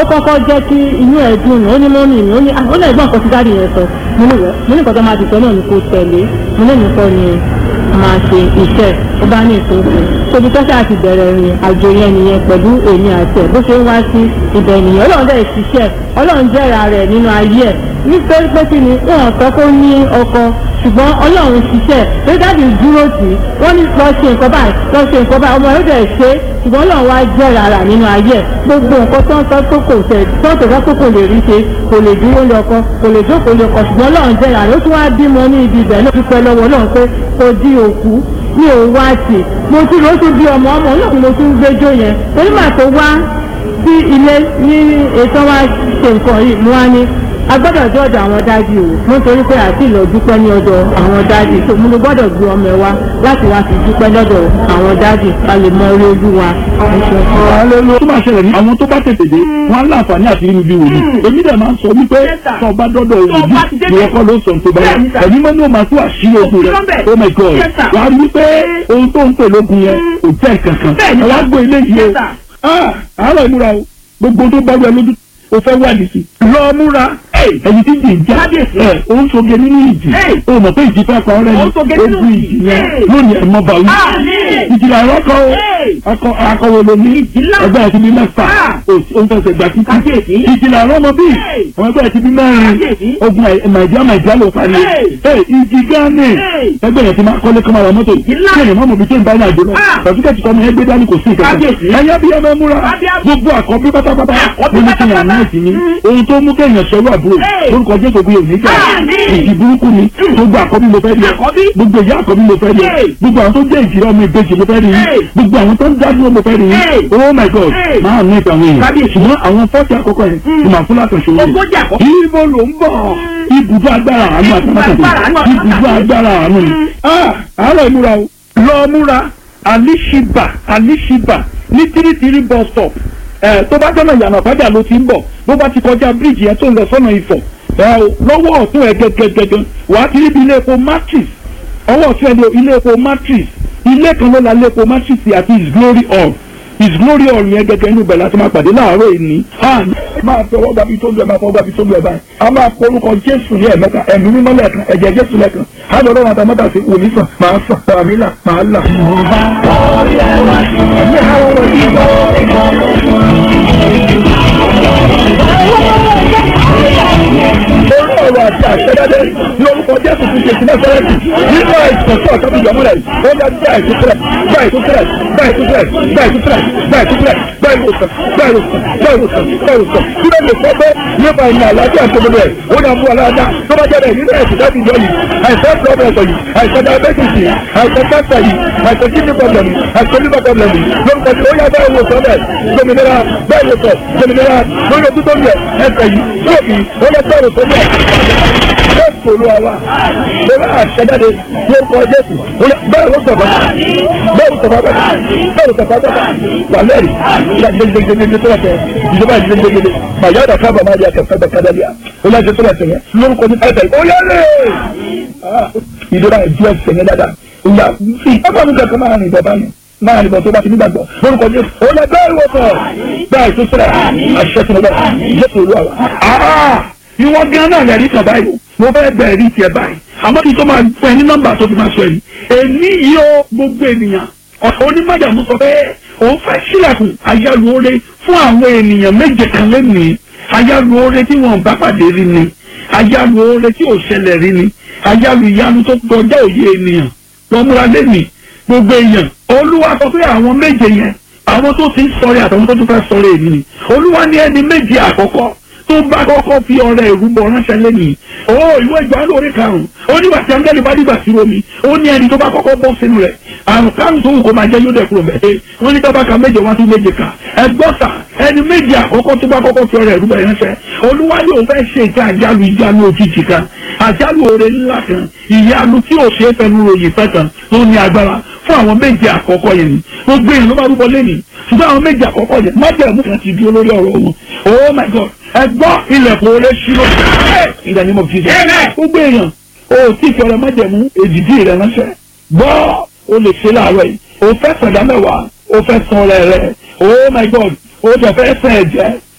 kọ́kọ́ jẹ́ kí inú ẹ̀ dùn ó ní mọ́mì mi ó ní ó ní ẹ̀gbọ́n kan tí dáàdì yẹn sọ mo ní wẹ́ mo ní nǹkan tó máa ti sọ náà ni kò tẹ̀lé mo ní nìkan ni máa ṣe iṣẹ́ ó bá ní ìfúnfún tóbi tọ́sí àti bẹ̀rẹ̀ rìn àjò yẹn nìyẹn pẹ̀lú èmi àti ẹ̀ bó ṣe ń wá sí ibẹ̀ nìyẹn ọlọ́run dẹ̀ ṣiṣẹ́ ọlọ́run jẹ́ra rẹ̀ nínú ayé ẹ̀ nítorí pé kí ni wọn sọ kó ní ọkọ ṣùgbọ́n ọlọ́run ṣiṣẹ́ pé dáàbì dúró tì í wọ́n ní lọ ṣe nǹkan báyìí lọ ṣe nǹkan báyìí ọmọ yóò dẹ̀ ṣe é ṣùgbọ́n ọlọ́run wá jẹ́ rárá nínú ayé ẹ̀ gbogbo nǹkan tó ń sọ tó kò tẹ̀ tó tó sọ tó kò lè rí ṣe kò lè dúró lé ọkọ kò lè jókòó lé ọkọ ṣùgbọ́n ọlọ́run jẹ́ rárá ó tún wá bímọ ní ibi ibẹ̀ náà dúpẹ́ lọ́wọ́ ọlọ́run pé kò di òkú mi ò wá tì mo tún lọ tún bí ọmọ ọmọ náà mo tún gbẹjọ yẹn torí màá tó wá sí ilé ní ètò wa ṣe nǹkan yìí mo wá ní a gbọ́dọ̀ jẹ́ ọ̀dọ̀ àwọn dáàdì o mo torí pé àti ìlọ dúpẹ́ ní ọ̀dọ̀ àwọn dáàdì tó mo gbọ́dọ̀ gbé ọmọ ẹ wá láti wá fi dúpẹ́ lọ́dọ̀ àwọn dáàdì ká lè mọ orí ojú wa. Hallelujah. tó máa ṣẹlẹ̀ ní àwọn tó bá tètè dé wọn á láǹfààní àti inú bí wòlíì èmi dẹ̀ máa ń sọ wípé tó o bá dọ́dọ̀ òbí ìwọ kọ́ ló sọ tó bá yà ẹ̀mí mọ́ ní o máa tó àṣírí ogun rẹ̀ oh my god wàá rí wípé ohun tó ń pè lógun yẹn kò jẹ́ kankan ẹ̀ wá gbọ́ ilé yìí o ah àárọ̀ ìmúra o gbogbo tó bá wẹ lójú o fẹ́ wádìí sí lọ múra ẹni tí jì ń já ẹ o ń soge nínú ìjì o mọ̀ pé ìjì fẹ́ pa ọ́rẹ́ ni ogun ìjì yẹn lónìí ẹ̀ mọ́ bàwí ìjìlá ẹ̀rọ kọ́ o akọ akọwé lomi ẹgbẹ́ ẹ̀ ti bí mẹ́fà o ń fẹsẹ̀ gbà títí ìjìlá ẹ̀rọ mọ bí àwọn ẹgbẹ́ ẹ̀ ti bí mẹ́rin ogun màìjíá màìjíá ló parí ìjì gánì ẹgbẹ́ ẹ̀ ti máa kọ́lé kọ́mọ àwọn mọ́tò kí ẹ̀yìn mọ́mọ́ bí tó ń bá ní àjò lọ pàṣípàṣí kọ́mọ ẹgbẹ́ dání kò sí ìkẹ́kẹ́ ẹ̀yà bí ẹ máa múra gbogbo àkọ́bí pátápátá nínú kí yàn náà sí ni ohun tó mú kéèyàn sọ̀rọ̀ àbúrò lórúkọ jésù bí òní jà ìdí burúkú ni gbogbo àkọ́bí mo fẹ́ rí ẹ gbogbo ìyá àkọ́bí mo fẹ́ rí ẹ gbogbo àwọn tó jẹ́ ìjìrá ọmọ ìbejì mo fẹ́ rí ẹ gbogbo àwọn tó ń dádúró mo fẹ́ rí ẹ oh my god máa ní ìtàn èèyàn ṣùgbọ́n àwọn fọ́ọ̀tì àkọ́kọ́ yẹn ni màá fún látọ̀ṣọ́ rẹ̀ ibo ló ń bọ̀ ibùdó agbára àánú àtàmátàtà ibùdó agbára àánú ni àárọ̀ ìmúra o lọ múra alishiba alishiba ní tírítírí bus stop ẹ tó bá jọ́nà ìyànà fájà ló ti ń bọ̀ bó bá ti kọjá bíríìjì yẹn tó ń lọ sọ́nà ìfọ̀ ẹ o lọ́wọ́ ọ̀tún ẹ̀ gẹ́gẹ́gẹ́gẹ́ wàá ti ríbi ilé epo matrix ọwọ́ ọ̀tún ẹ̀ ní ilé epo matrix ilé kan ló la ilé epo matrix àti his glory hall his glory hall yẹn gẹ́gẹ́ inú bẹ̀ láti máa pàdé láàárọ̀ ìní. máa fi ọwọ́ gbàbí tó lu ẹ̀ máa fọwọ́ gbàbí tó lu ẹ̀ báyìí a máa kọ orúkọ jésù ní ẹ̀mẹ́ta ẹ̀mí mímọ́ lẹ́ẹ̀kan ẹ̀jẹ̀ jésù lẹ́ẹ̀kan á lọ lọ́wọ́ àtàmọ́tà sí òní sàn máa sàn tàmí là máa là. Orí ọ̀rọ̀ àti àṣẹjáde ní orúkọ Jésù ti ṣe ìsinmi sẹ́rẹ́tì nínú àìsàn tí ọ̀tọ́ ti yọmú rẹ̀ ó dá gbá ìtúsílẹ̀ gbá ìtúsílẹ̀ gbá ìtúsílẹ̀ gbá ìtúsílẹ̀ gbá ìtúsílẹ̀ gbá ìwòsàn gbá ìwòsàn gbá ìwòsàn gbá ìwòsàn tí ló lè sọ pé nípa ìmọ̀ àlàáfíà tó gbogbo ẹ̀ ó dá mú aláàdá tó bá jẹ́ rẹ̀ nínú ẹ̀sìn láti yọ yìí àìsàn pọ́blẹ̀mù yìí àìsàn diabetes yìí àìsàn cancer yìí àìsàn kidney problem yìí àìsàn liver problem yìí lórúkọ tí ó yá bá ìwòsàn rẹ̀ gbòmìnira bá ìwòsàn gbòmìnira lórí ojú tó ń yẹ ẹsẹ̀ yìí lóòkì ó lọ bá ìwòsàn rẹ̀ jésù olúwa wa lórí àṣẹjáde lórúkọ jésù bẹ́ẹ̀ ló sọ̀rọ̀ bẹ́ẹ̀ ló sọ̀rọ̀ bẹ́ẹ̀ bẹ́ẹ̀ ló sọ̀rọ̀ bẹ́ẹ̀ wà lẹ́rìí gbẹgbẹgbẹgbẹ tó lọ́tẹ̀ ìjọba ìgbẹgbẹgbẹ màyà dàkà bàmá di àkàtà dàkà dàbíà ó yà jẹ́ tó lọ́tẹ̀ yẹn lórúkọ ní ẹ̀tẹ̀ ó yẹ lé ìjọba ìjú ẹsẹ̀ yẹn dáadáa ìyá fi ẹ̀fọ́ mi kẹ́kọ̀ọ́ máa rìn bọ̀ báyìí máa rìn bọ̀ tó bá ti nígbàgbọ́ lórúkọ jésù ó lẹ bẹ́ẹ̀ wọ̀ sọ̀ bẹ́ẹ̀ tó sẹ́rẹ̀ àṣẹ tó lọ bẹ́ẹ̀ jésù olúwa wa ìwọ gan náà lẹ́rìí kan báyìí mo fẹ́ bẹ̀rẹ̀ rí tiẹ̀ báyìí àmọ́ kí n tó máa fún ẹ ní nọ́mbà tó fi máa sọ yìí èmi yìí ó gbogbo ènìyàn onímọ̀jàmú sọ pé òun fẹ́ sílẹ̀kùn ayálùore fún àwọn ènìyàn méje kan lẹ́nìí ayálùore tí wọ́n bá pàdé rí ni ayálùore tí ò ṣẹlẹ̀ rí ni ayálù ìyanu tó kọjá òye ènìyàn lọ́múra lẹ́nìí gbogbo èèyàn olúwa sọ pé àwọn méje yẹn àwọn tó ti ń sọ̀rẹ́ àtàwọn tó tún fẹ́ sọ̀rẹ́ èmi ni olúwa ní ẹni méje àkọ́kọ́ tó bá kọ́kọ́ fi ọrẹ ìrúbọ ránṣẹ́ lẹ́nìí ó ìwé ìgbà lórí karùn-ún ó nígbà tí angẹ́lì bá dìgbà sí omi ó ní ẹni tó bá kọ́kọ́ bọ́ sínú rẹ̀ àrùn karùn-ún tó wù kó máa jẹ́ yóò dẹ̀ kúrò mẹ́ẹ̀ wọ́n ní tábàkà méje wá tún méje kà ẹgbọ́sà ẹni méje àkọ́kọ́ tó bá kọ́kọ́ fi ọrẹ ìrúbọ ránṣẹ́ olúwa yóò fẹ́ ṣe ìta àjálù ìjánu òjijì kan àjálù oore ńlá kan ìyanu tí ò ṣe é fẹnu ròyìn fẹ́ kan tó ní agbára fún àwọn méje àkọ́kọ́ yẹn ni gbogbo èèyàn ló bá rúbọ lẹ́nìí ṣùgbọ́n àwọn méje àkọ́kọ́ yẹn májẹ̀mú kan ti dúró lórí ọ̀rọ̀ wọn oh my god ẹ gbọ́ ilẹ̀kùn oore ṣírò ìdánimọ̀ mọ̀ jíjẹ gbogbo èèyàn o tí fi ọrẹ májẹ̀mú èdìdí rẹ ránṣẹ́ gbọ́ o lè ṣe láàárọ̀ yìí o fẹ́ sọ̀dá mẹ́wàá o fẹ́ san ọrẹ rẹ oh my god o jẹ fẹ́ sàn ẹ̀jẹ̀